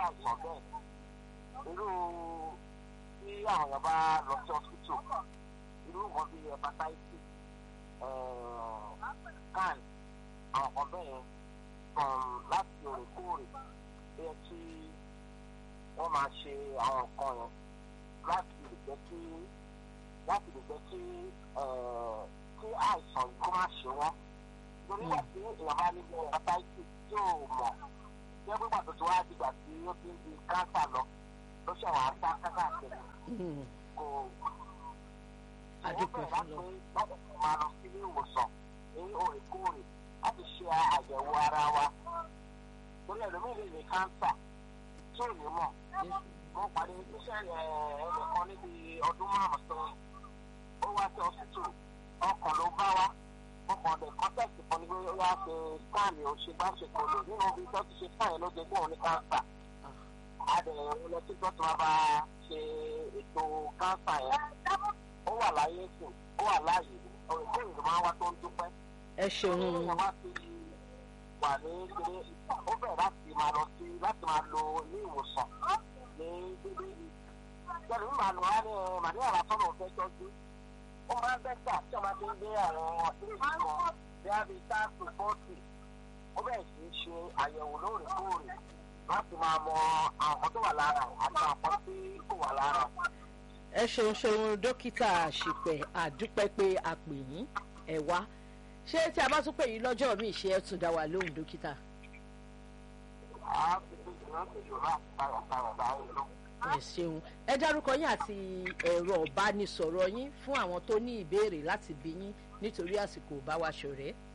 àìsàn bẹ́ẹ̀ irú tí àwọn èèyàn bá lọ sí hospital irú nǹkan bíi hepatitis can àwọn kan bẹ́ẹ̀ yẹn láti òrèkóòrè ó yẹ kí wọ́n máa ṣe àwọn nǹkan yẹn láti lè jẹ́ kí láti lè jẹ́ kí kí àìsàn yìí kó má ṣe wọ́n torí wà tí èèyàn bá ní hepatitis tí ò mọ̀ jẹ́ pé pàtó tí wọ́n á dìgbà tí ó ti ń di káńsà lọ ló ṣe àwọn àṣà kákàkiri kò adúpẹ́ fún lọ. láti máa lọ sí ilé ìwòsàn ní òrèkóòrè láti ṣe àyẹ̀wò ara wa torí ẹlòmíì lè ní káńsà tí ò ní mọ̀ mo pàdé iṣẹ́ ẹnìkan níbi ọdún márùn-ún sẹ́yìn ó wá sí ọsítù ọkàn ló bá wá mo kàn lè kọ́tẹ́ẹ̀tì kan ní pé ó yá ṣe skáàmì òṣèbáṣepọ̀ lò nínú ibi tó ti ṣe skáàmì ló jẹ́ gbóhùn ní káńsà adẹ̀yẹ̀wò lọ sí tó máa bá ṣe ètò káńsà yẹn ó wà láyé sùn ó wà láàyè òrìkó ìlú máa wá tó ń dúpẹ́. ẹ ṣeun ó wá sí wà ní kéré ó bẹ̀rẹ̀ láti máa lọ sí láti máa lo ilé ìwòsàn ní dédé ìjọba ìlú màá lọ wá ní màdíyà lásán òun fẹ́ tọ́jú ó máa ń bẹ́tà tí wọ́n máa ti ń gbé àwọn ilé ìwòsàn bí a bí táàkì fọ́ọ̀tì ó bẹ̀rẹ̀ sí í ṣe àyẹ̀wò lóòrèkóòrè láti máa mọ àwọn tó wà lára àti àwọn tí kò wà lára ẹ ṣeun ṣeun dókítà àṣìpẹ̀ àdúpẹ́ pé a pè yín ẹ wá ṣé tí a bá tún pè yín lọ́jọ́ míì ṣe ẹ tún dá wa lóhùn dókítà. ẹ ṣeun ẹ dárúkọ yín àti ẹ̀rọ ìbánisọ̀rọ̀ yín fún àwọn tó ní ìbéèrè láti bí yín nítorí àsìkò bá wa ṣọ̀rẹ́.